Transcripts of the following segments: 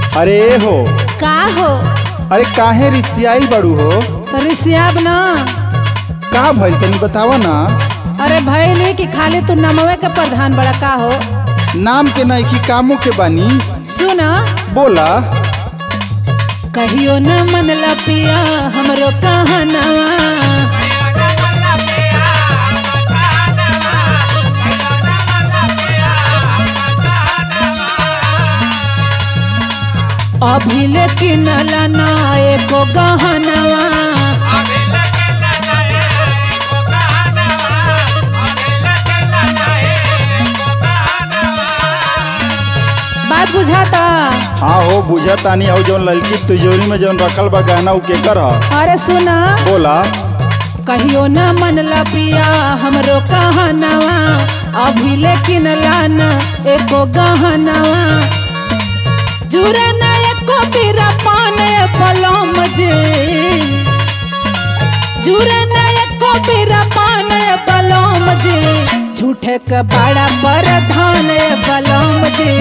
अरे हो का हो अरे काहे रिसियाई बड़ू हो रिसियाब ना का भइल तनी बतावा ना अरे भैली कि खाली तू नमवे के प्रधान बड़ा का हो नाम के नइखी कामों के बानी सुन बोला कहियो न मन लपिया हमरो कहनवा अभी लेकिन लना एको गहनवा बात बुझाता हाँ हो बुझा तानी और जौन लड़की तिजोरी में जौन रखल बा गहना उ केकर ह अरे सुना बोला कहियो न मन लपिया हमरो कहनवा अभी लेकिन लाना एको गहनवा जुरे न एको बीरा पाने पलम जे जुरे न एको बीरा पाने पलम जे झूठे के बड़ा प्रधान बलम जे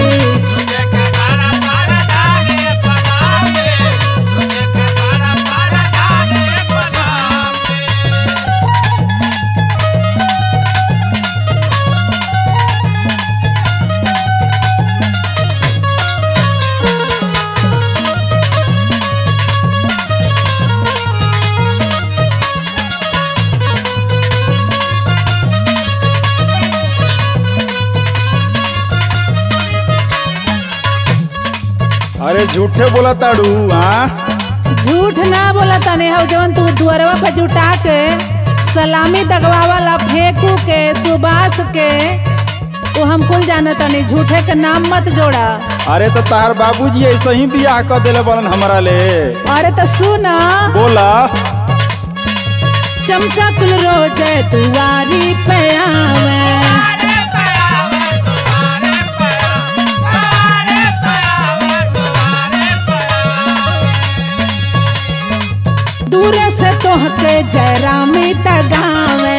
अरे झूठे बोला ताड़ू हाँ झूठ ना बोला तने हो जवन तू दुअरवा पे जुटा के सलामी दगवा वाला फेंकू के सुबास के वो हम कुल जाने तनी झूठे के नाम मत जोड़ा अरे तो तार बाबूजी ऐसे ही बियाह कर देले बलन हमरा ले अरे तो सुना बोला चमचा कुल रोज दुआरी पे आवे दूरे से तोहके जयरामी तगावे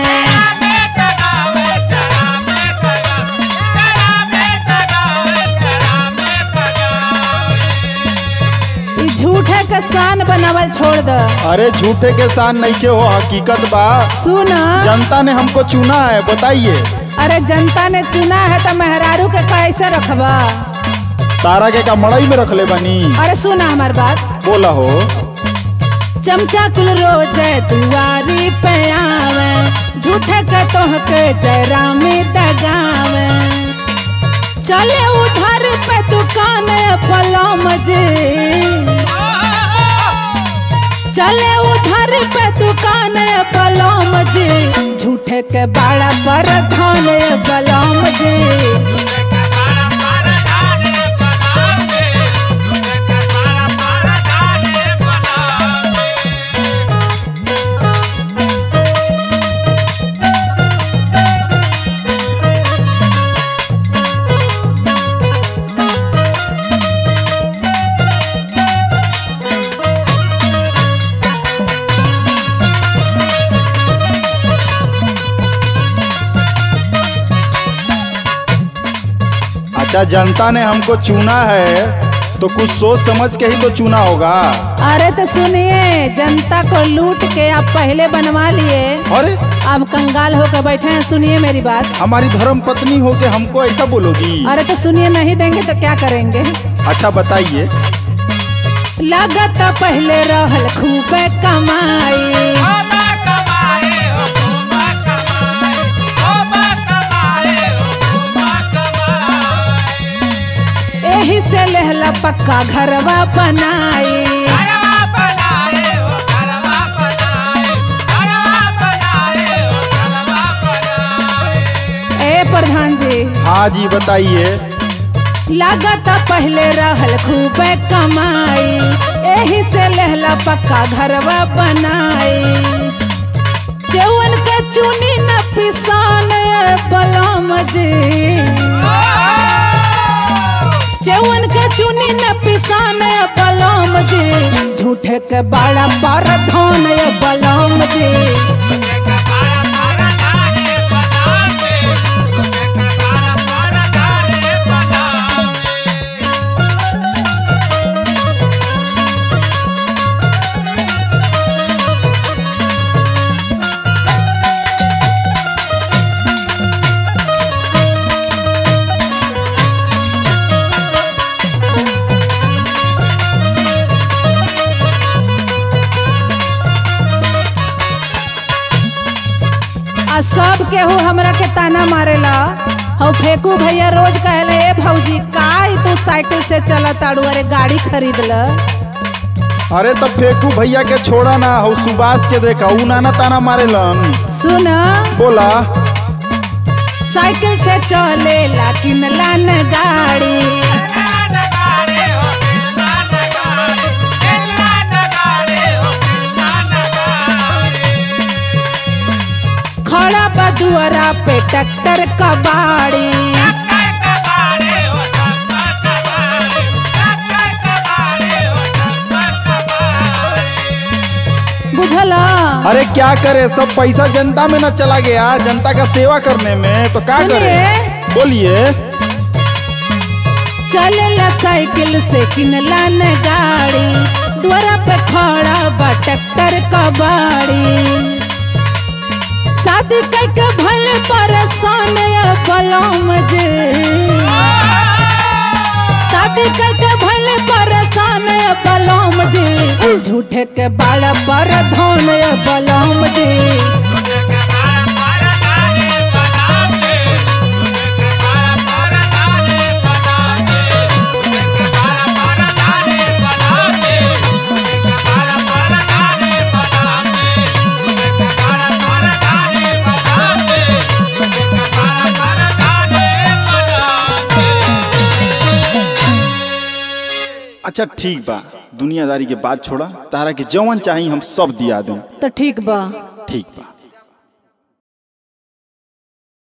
ई झूठे के शान बनावल छोड़ द अरे झूठे के साथ नहीं के हो हकीकत बा सुना जनता ने हमको चुना है बताइए अरे जनता ने चुना है तो मेहरारू के कैसे रखबा तारा के का मड़ई में रख ले बनी अरे सुना हमार बात बोला हो चमचा कुल रोज दुआरी पे आवे झूठे के तोहके जयरामी दगावे चले उधर पे दुकान पलम जे चले उधर पे दुकान पलम जे झूठे के बड़ा प्रधान बलम जे अच्छा जनता ने हमको चुना है तो कुछ सोच समझ के ही तो चुना होगा अरे तो सुनिए जनता को लूट के आप पहले बनवा लिए अरे अब कंगाल होकर बैठे हैं सुनिए मेरी बात हमारी धर्म पत्नी हो के हमको ऐसा बोलोगी अरे तो सुनिए नहीं देंगे तो क्या करेंगे अच्छा बताइए लागत पहले रहल खूबे कमाई एही से लेहला पक्का घरवा बनाई ए प्रधान जी हाँ जी बताइए लागत पहले रहल खूबे कमाई एही से लेहला पक्का घरवा बनाई चौवन के चुनी न पिसान बलम जी चौवन के चुनी न पिसान बलम जी झूठे के बड़ा प्रधान बलम जी आ सब केहू हमरा के ताना मारेला हौ फेकू भैया रोज कहले ए भौजी काई तू साइकिल से चला ताड़ू अरे गाड़ी खरीद ल अरे तब फेंकू भैया के छोड़ा ना हो सुबास के देखा ऊ नाना ताना मारेलन सुन बोला साइकिल से चलेला किनला न गाड़ी खड़ा बा दुआरा पे ट्रैक्टर कबाड़ी बुझला अरे क्या करे सब पैसा जनता में ना चला गया जनता का सेवा करने में तो क्या करे सुनिए। बोलिए चलेला साइकिल से किनला न गाड़ी द्वारा पे खड़ा बा ट्रैक्टर कबाड़ी शादी करके भल परेशान ये बलम जे शादी करके भल परेशान ये बलम जे झूठे के बड़ा बड़ा धन ये बलम जे अच्छा ठीक बा दुनियादारी के बात छोड़ा तारा के जवन चाही हम सब दिया दें तो ठीक बा ठीक बा